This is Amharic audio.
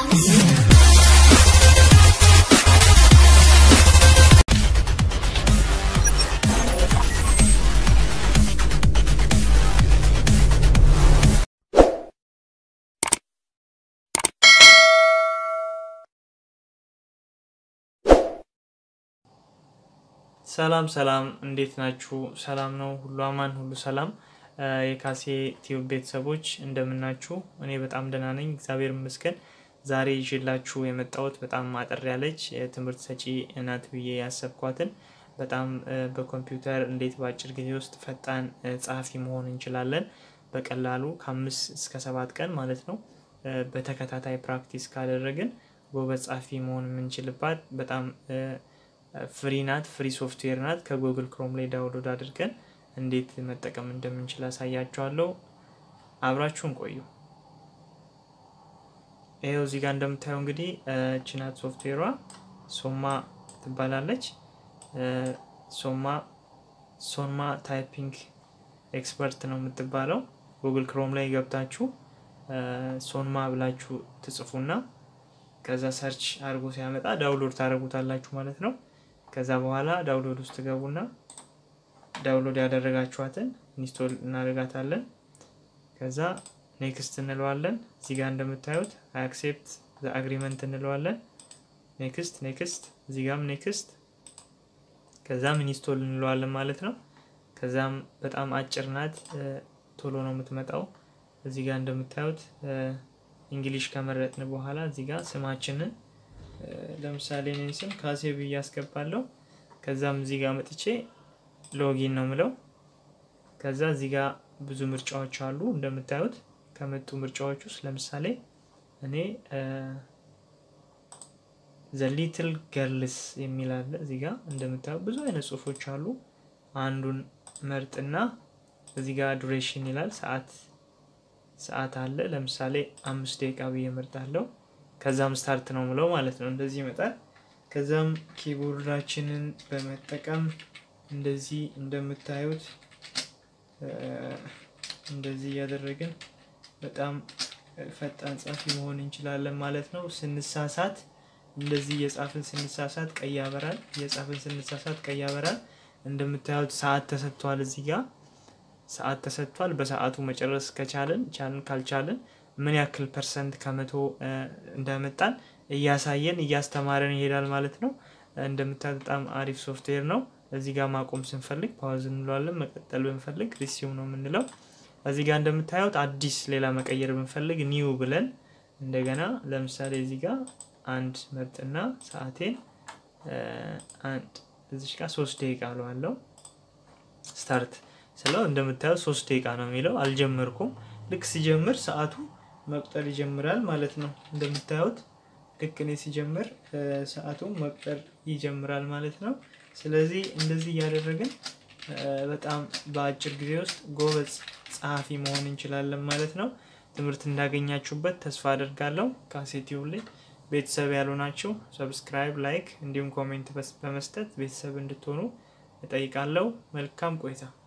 ሰላም ሰላም፣ እንዴት ናችሁ? ሰላም ነው? ሁሉ አማን፣ ሁሉ ሰላም። የካሴ ቲዩብ ቤተሰቦች እንደምናችሁ? እኔ በጣም ደህና ነኝ፣ እግዚአብሔር ይመስገን። ዛሬ ይዤላችሁ የመጣሁት በጣም አጠር ያለች የትምህርት ሰጪ ናት ብዬ ያሰብኳትን በጣም በኮምፒውተር እንዴት በአጭር ጊዜ ውስጥ ፈጣን ጸሐፊ መሆን እንችላለን በቀላሉ ከአምስት እስከ ሰባት ቀን ማለት ነው በተከታታይ ፕራክቲስ ካደረግን ጎበዝ ጸሐፊ መሆን የምንችልባት በጣም ፍሪ ናት። ፍሪ ሶፍትዌር ናት። ከጉግል ክሮም ላይ ዳውንሎድ አድርገን እንዴት መጠቀም እንደምንችል አሳያችኋለሁ። አብራችሁን ቆዩ። ይኸው እዚህ ጋር እንደምታየው እንግዲህ ችናት ሶፍትዌሯ ሶማ ትባላለች። ሶማ ሶማ ታይፒንግ ኤክስፐርት ነው የምትባለው። ጉግል ክሮም ላይ ገብታችሁ ሶንማ ብላችሁ ትጽፉና ከዛ ሰርች አድርጎ ሲያመጣ ዳውንሎድ ታደርጉታላችሁ ማለት ነው። ከዛ በኋላ ዳውንሎድ ውስጥ ገቡና ዳውንሎድ ያደረጋችኋትን ኢንስቶል እናደርጋታለን። ከዛ ኔክስት እንለዋለን። እዚህ ጋር እንደምታዩት አክሴፕት አግሪመንት እንለዋለን። ኔክስት ኔክስት፣ እዚህ ጋም ኔክስት፣ ከዛም ኢንስቶል እንለዋለን ማለት ነው። ከዛም በጣም አጭር ናት፣ ቶሎ ነው የምትመጣው። እዚህ ጋር እንደምታዩት እንግሊሽ ከመረጥን በኋላ እዚህ ጋር ስማችንን ለምሳሌ እኔን ስም ካሴ ብዬ አስገባለሁ። ከዛም እዚህ ጋር መጥቼ ሎጊን ነው ምለው። ከዛ እዚህ ጋር ብዙ ምርጫዎች አሉ እንደምታዩት። ከመጡ ምርጫዎች ውስጥ ለምሳሌ እኔ ዘ ሊትል ገርልስ የሚል አለ እዚህ ጋር እንደምታዩት ብዙ አይነት ጽሁፎች አሉ። አንዱን መርጥና እዚህ ጋር ዱሬሽን ይላል ሰዓት ሰዓት አለ። ለምሳሌ አምስት ደቂቃ ብዬ እመርጣለሁ። ከዛም ስታርት ነው ምለው ማለት ነው። እንደዚህ ይመጣል። ከዛም ኪቦርዳችንን በመጠቀም እንደዚህ እንደምታዩት እንደዚህ እያደረግን በጣም ፈጣን ጻፊ መሆን እንችላለን ማለት ነው። ስንሳሳት እንደዚህ እየጻፍን ስንሳሳት ቀይ ያበራል። እየጻፍን ስንሳሳት ቀይ ያበራል። እንደምታዩት ሰዓት ተሰጥቷል እዚህ ጋር ሰዓት ተሰጥቷል። በሰዓቱ መጨረስ ከቻልን ቻልን፣ ካልቻልን ምን ያክል ፐርሰንት ከመቶ እንዳመጣን እያሳየን እያስተማረን ይሄዳል ማለት ነው። እንደምታዩት በጣም አሪፍ ሶፍትዌር ነው። እዚህ ጋር ማቆም ስንፈልግ ፓውዝ እንለዋለን። መቀጠል ብንፈልግ ሪሲው ነው የምንለው። እዚህ ጋር እንደምታዩት አዲስ ሌላ መቀየር ብንፈልግ ኒው ብለን እንደገና ለምሳሌ እዚህ ጋር አንድ መርጥና ሰዓቴን አንድ እዚች ጋር ሶስት ደቂቃ አለዋለው ስታርት ስለው እንደምታዩት ሶስት ደቂቃ ነው የሚለው። አልጀመርኩም። ልክ ሲጀምር ሰዓቱ መቁጠር ይጀምራል ማለት ነው። እንደምታዩት ልክ እኔ ሲጀምር ሰዓቱ መቁጠር ይጀምራል ማለት ነው። ስለዚህ እንደዚህ እያደረግን በጣም በአጭር ጊዜ ውስጥ ጎበዝ ጸሐፊ መሆን እንችላለን ማለት ነው። ትምህርት እንዳገኛችሁበት ተስፋ አደርጋለሁ። ካሴቲው ላይ ቤተሰብ ያሉ ናቸው። ሰብስክራይብ፣ ላይክ እንዲሁም ኮሜንት በመስጠት ቤተሰብ እንድትሆኑ እጠይቃለሁ። መልካም ቆይታ